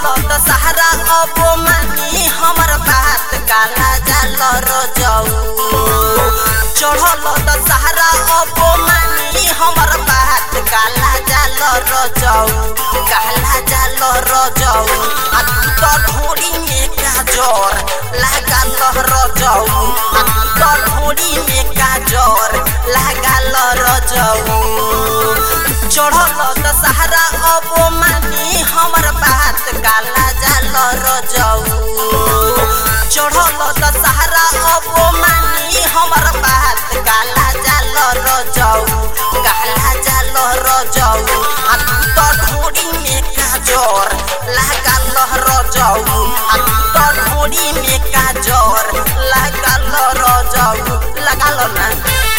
त सहारा अब मानी हमर बात काला जाल रजऊ चढ़ल त सहारा अब मानी हमर बात काला जाल रजऊ काला जाल रजऊ आ तू त ढोरी में काजर लागल रजऊ आ तू त ढोरी में काजर लागल रजऊ चढ़ल त सहारा अब मानी हमर बात काला जाल रजऊ चढ़ल त सहारा अब मानी हमर बात काला जाल रजऊ काला जाल रजऊ आ तू त ढोरी में काजर लागल रजऊ आ तू त ढोरी में काजर लागल रजऊ लागल ना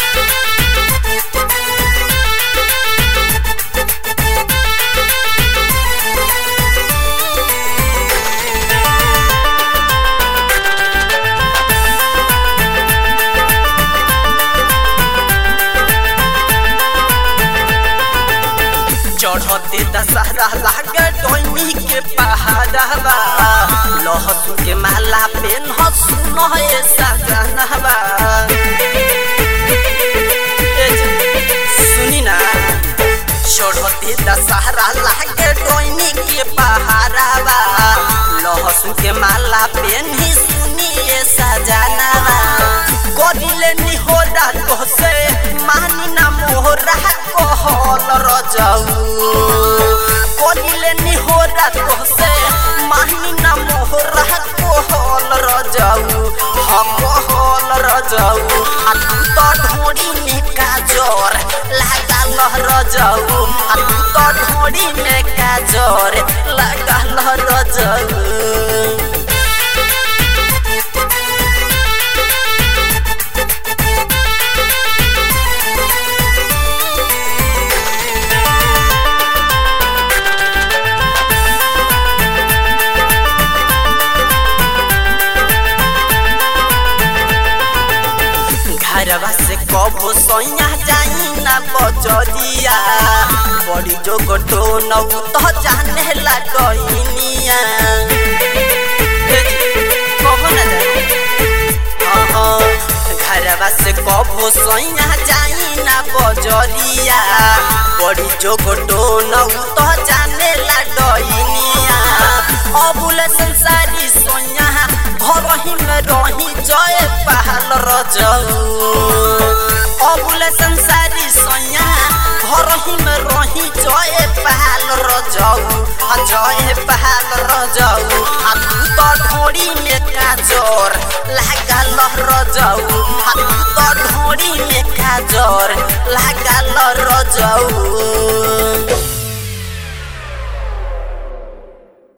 चढ़ते दशहरा लागे डोनी के पहाड़वा लहसुन के माला पे हसुन सजनवा सुनी ना चढ़ते दशहरा लागे डोनी के पहाड़वा लहसुन के माला पे सुनिए सजनवा करिले निहोरा तो से मानी ना मोहरा कहल रजऊ करिले निहोरा तो से मानी ना मोहरा कहल रजऊ हम कहल रजऊ आ तू तो ढोरी में काजर लागल रजऊ आ तू तो ढोरी में काजर लागल रजऊ घरवा से कबो सैया जाई ना बजरिया बड़ी जो गोटो नौ तो जाने ला डइनिया कहो ना घरवा से कबो सैया जाई ना बजरिया बड़ी जो गोटो नौ तो जाने ला डइनिया अबुल संसारी सोया घरही में रही जय पहल रजऊ अबुल संसारी सोया घरही में रही जय पहल रजऊ जय पहल रजऊ आ तू तो ढोरी में काजर लागल रजऊ आ तू तो ढोरी में काजर लागल रजऊ